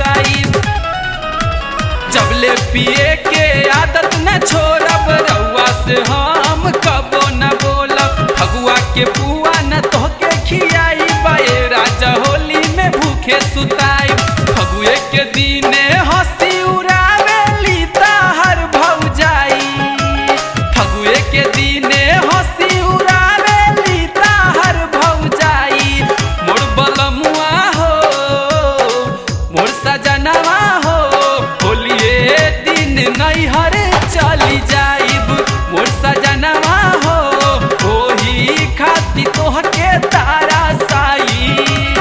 जाई जबले पिए के आदत न छोड़ब रउआ से हम कबो न बोलब फगुआ के पुआ न तोहके खियाई बाए राजा होली में भूखे सुताई फगुए के दिने हंसी उड़ावेली ताहर भौजाई फगुए के दिने हंसी उड़ावेली ताहर भौजाई मोर बलमुआ हो मोर सजनवा हो होलिए दिन नैहर चली जाइब मोर सजनवा हो ओही खाती तोहके तारा साई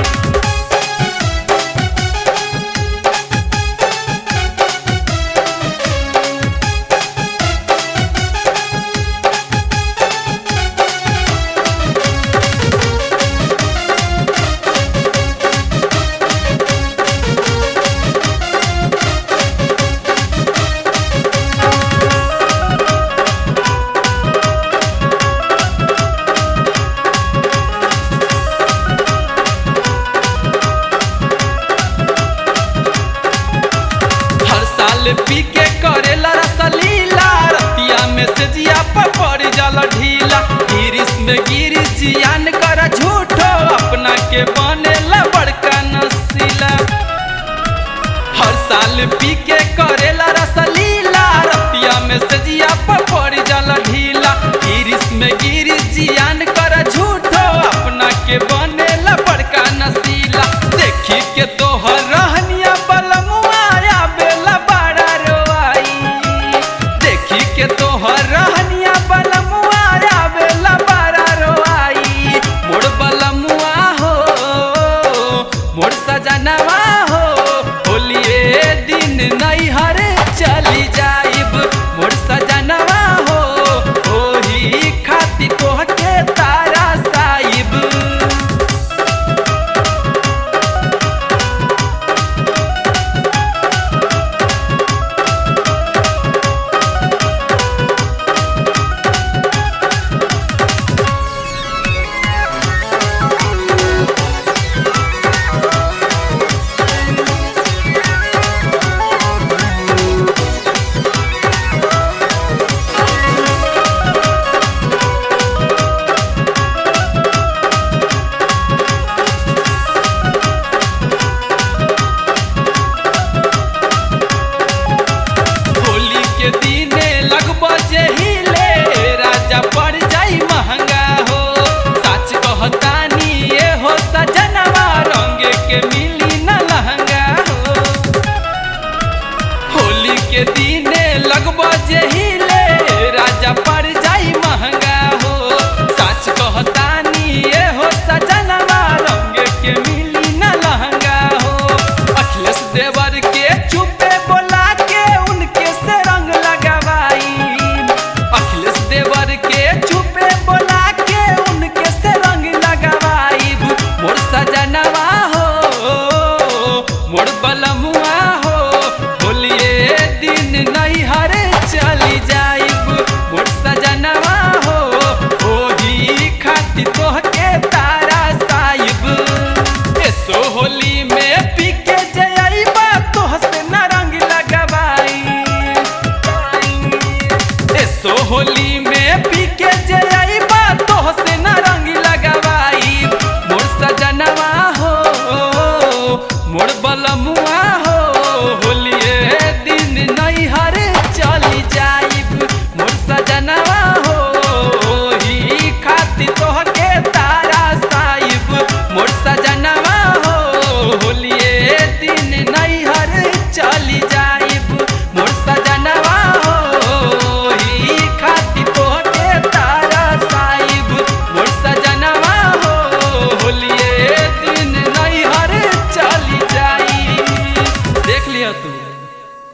हर साल पी के करेला रसलीला रतिया में से जिया पर पड़ जाला ढीला गिरिस में गिरिस जियान कर झूठो अपना के बनेला बड़का नसीला हर साल पी के करेला रसलीला रतिया में से जिया पर पड़ जाला ढीला गिरिस में गिरिस जियान कर झूठो अपना के बनेला बड़का नसीला देखी के तोहर रहनिया बलमुआ या बेला बड़ा रोआई देखी के तोहर रहनिया बलमुआ या बेला बड़ा रोआई मोर बलमुआ हो मोर सजनवा हो होलिए दिन नैहर चली जाइब मोर सजनवा हो ओही खाती तोहके तारा साइब होली के दिने लगब जहिले राजा पड़ जाई महंगा हो सच कहतानी ये हो सजनवा रंग के मिली न लहंगा हो होली के दिने लगब जहिले राजा पड़ जाई महंगा हो सच कहतानी ये हो सजनवा रंग के मिली न लहंगा हो अखिलेश देवर के चुपे बोला के उनके से रंग लगवाई अखिलेश देवर के चुपे बोला के उनके से रंग लगवाई मोर सजनवा हो मोर बलमुआ